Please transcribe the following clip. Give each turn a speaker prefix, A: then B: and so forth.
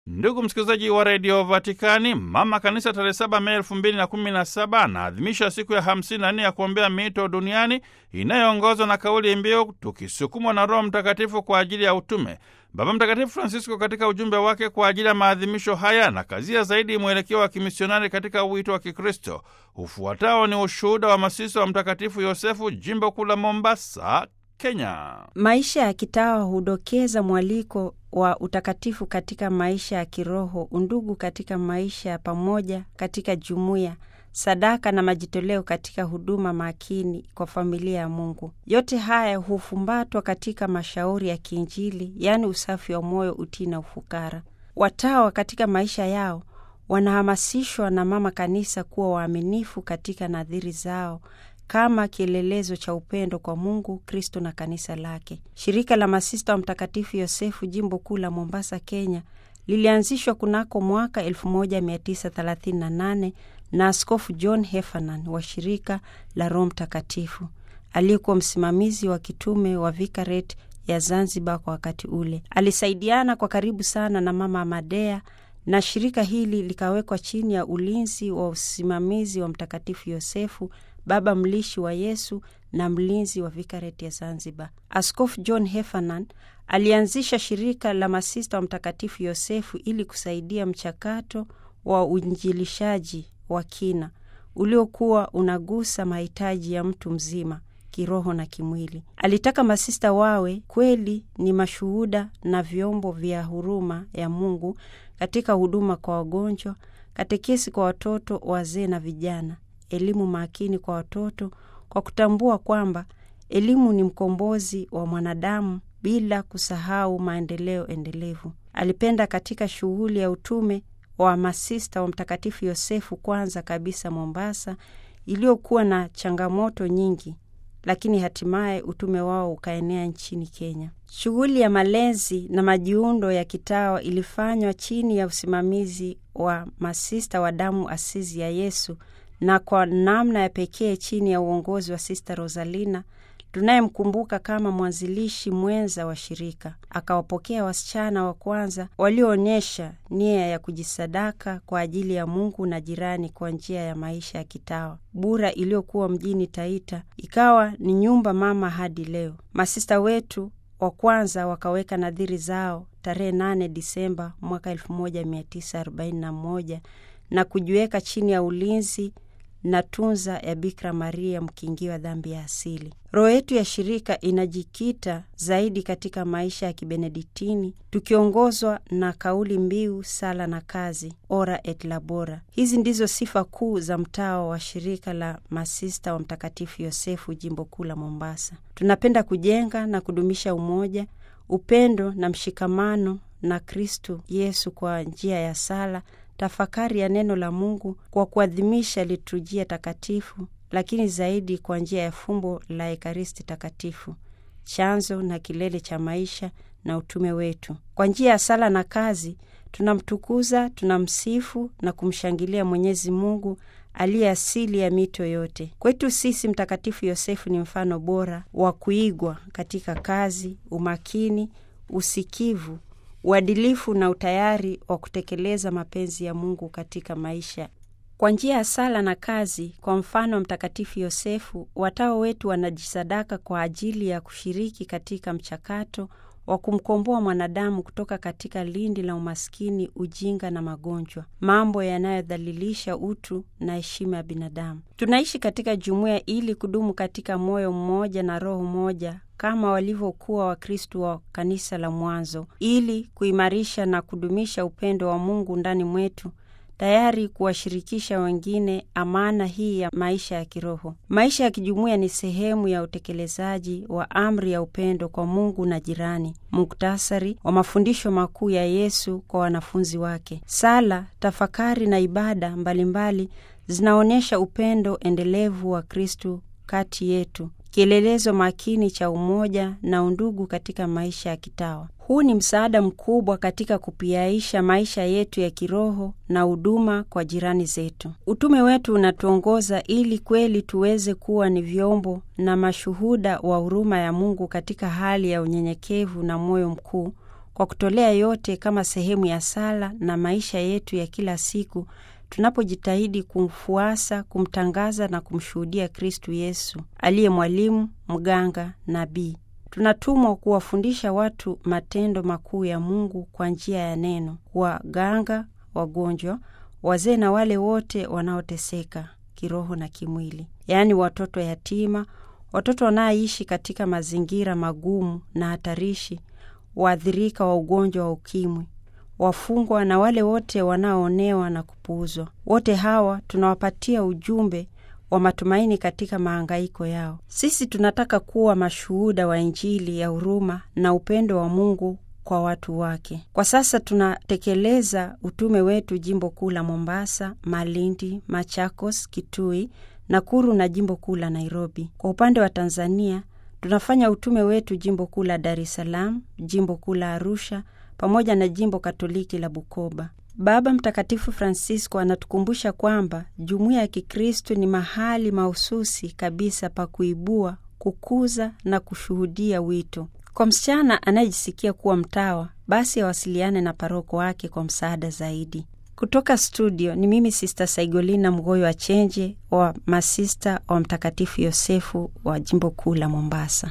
A: Ndugu msikilizaji wa redio Vatikani, mama kanisa tarehe saba Mei elfu mbili na kumi na saba anaadhimisha siku ya hamsini na nne ya kuombea miito duniani inayoongozwa na kauli mbiu tukisukumwa na Roho Mtakatifu kwa ajili ya utume. Baba Mtakatifu Francisco katika ujumbe wake kwa ajili ya maadhimisho haya na kazia zaidi mwelekeo wa kimisionari katika wito wa Kikristo. Ufuatao ni ushuhuda wa masisa wa Mtakatifu Yosefu, jimbo kuu la Mombasa, Kenya.
B: Maisha ya kitawa hudokeza mwaliko wa utakatifu katika maisha ya kiroho, undugu katika maisha ya pamoja katika jumuiya, sadaka na majitoleo katika huduma makini kwa familia ya Mungu. Yote haya hufumbatwa katika mashauri ya kiinjili, yaani usafi wa moyo, utii na ufukara. Watawa katika maisha yao wanahamasishwa na Mama Kanisa kuwa waaminifu katika nadhiri zao kama kielelezo cha upendo kwa Mungu, Kristo na kanisa lake. Shirika la Masista wa Mtakatifu Yosefu, jimbo kuu la Mombasa, Kenya, lilianzishwa kunako mwaka 1938 na Askofu John Heffernan wa shirika la Roho Mtakatifu aliyekuwa msimamizi wa kitume wa Vikareti ya Zanzibar kwa wakati ule. Alisaidiana kwa karibu sana na Mama Amadea na shirika hili likawekwa chini ya ulinzi wa usimamizi wa Mtakatifu Yosefu, baba mlishi wa Yesu na mlinzi wa Vikareti ya Zanzibar. Askofu John Heffernan alianzisha shirika la masista wa Mtakatifu Yosefu ili kusaidia mchakato wa uinjilishaji wa kina uliokuwa unagusa mahitaji ya mtu mzima kiroho na kimwili. Alitaka masista wawe kweli ni mashuhuda na vyombo vya huruma ya Mungu katika huduma kwa wagonjwa, katekesi kwa watoto, wazee na vijana, elimu makini kwa watoto, kwa kutambua kwamba elimu ni mkombozi wa mwanadamu bila kusahau maendeleo endelevu. Alipenda katika shughuli ya utume wa masista wa Mtakatifu Yosefu, kwanza kabisa Mombasa, iliyokuwa na changamoto nyingi lakini hatimaye utume wao ukaenea nchini Kenya. Shughuli ya malezi na majiundo ya kitawa ilifanywa chini ya usimamizi wa masista wa damu asizi ya Yesu na kwa namna ya pekee chini ya uongozi wa Sista Rosalina tunayemkumbuka kama mwanzilishi mwenza wa shirika. Akawapokea wasichana wa kwanza walioonyesha nia ya kujisadaka kwa ajili ya Mungu na jirani kwa njia ya maisha ya kitawa. Bura iliyokuwa mjini Taita ikawa ni nyumba mama hadi leo. Masista wetu wa kwanza wakaweka nadhiri zao tarehe 8 Disemba mwaka 1941 na kujiweka chini ya ulinzi na tunza ya Bikira Maria mkingiwa dhambi ya asili. Roho yetu ya shirika inajikita zaidi katika maisha ya kibenediktini tukiongozwa na kauli mbiu sala na kazi, ora et labora. Hizi ndizo sifa kuu za mtawa wa shirika la masista wa Mtakatifu Yosefu, jimbo kuu la Mombasa. Tunapenda kujenga na kudumisha umoja, upendo na mshikamano na Kristu Yesu kwa njia ya sala tafakari ya neno la Mungu kwa kuadhimisha liturujia takatifu, lakini zaidi kwa njia ya fumbo la Ekaristi Takatifu, chanzo na kilele cha maisha na utume wetu. Kwa njia ya sala na kazi tunamtukuza, tunamsifu na kumshangilia Mwenyezi Mungu aliye asili ya mito yote. Kwetu sisi, Mtakatifu Yosefu ni mfano bora wa kuigwa katika kazi, umakini, usikivu uadilifu na utayari wa kutekeleza mapenzi ya Mungu katika maisha. Kwa njia ya sala na kazi, kwa mfano wa Mtakatifu Yosefu, watawa wetu wanajisadaka kwa ajili ya kushiriki katika mchakato wa kumkomboa mwanadamu kutoka katika lindi la umaskini, ujinga na magonjwa, mambo yanayodhalilisha utu na heshima ya binadamu. Tunaishi katika jumuiya ili kudumu katika moyo mmoja na roho moja kama walivyokuwa Wakristu wa kanisa la mwanzo, ili kuimarisha na kudumisha upendo wa Mungu ndani mwetu, tayari kuwashirikisha wengine amana hii ya maisha ya kiroho. Maisha ya kijumuiya ni sehemu ya utekelezaji wa amri ya upendo kwa Mungu na jirani, muktasari wa mafundisho makuu ya Yesu kwa wanafunzi wake. Sala, tafakari na ibada mbalimbali zinaonyesha upendo endelevu wa Kristu kati yetu, kielelezo makini cha umoja na undugu katika maisha ya kitawa. Huu ni msaada mkubwa katika kupiaisha maisha yetu ya kiroho na huduma kwa jirani zetu. Utume wetu unatuongoza ili kweli tuweze kuwa ni vyombo na mashuhuda wa huruma ya Mungu katika hali ya unyenyekevu na moyo mkuu kwa kutolea yote kama sehemu ya sala na maisha yetu ya kila siku, tunapojitahidi kumfuasa, kumtangaza na kumshuhudia Kristu Yesu aliye mwalimu, mganga, nabii. Tunatumwa kuwafundisha watu matendo makuu ya Mungu kwa njia ya neno, kuwaganga wagonjwa, wazee na wale wote wanaoteseka kiroho na kimwili, yaani watoto yatima, watoto wanaoishi katika mazingira magumu na hatarishi, waathirika wa ugonjwa wa ukimwi, wafungwa na wale wote wanaoonewa na kupuuzwa. Wote hawa tunawapatia ujumbe wa matumaini katika mahangaiko yao. Sisi tunataka kuwa mashuhuda wa Injili ya huruma na upendo wa Mungu kwa watu wake. Kwa sasa tunatekeleza utume wetu jimbo kuu la Mombasa, Malindi, Machakos, Kitui, Nakuru na jimbo kuu la Nairobi. Kwa upande wa Tanzania tunafanya utume wetu jimbo kuu la Dar es Salaam, jimbo kuu la Arusha pamoja na jimbo Katoliki la Bukoba. Baba Mtakatifu Francisco anatukumbusha kwamba jumuiya ya Kikristo ni mahali mahususi kabisa pa kuibua, kukuza na kushuhudia wito. Kwa msichana anayejisikia kuwa mtawa, basi awasiliane na paroko wake kwa msaada zaidi. Kutoka studio ni mimi Sista Saigolina Mgoyo wa Chenje wa masista wa Mtakatifu Yosefu wa jimbo kuu la Mombasa.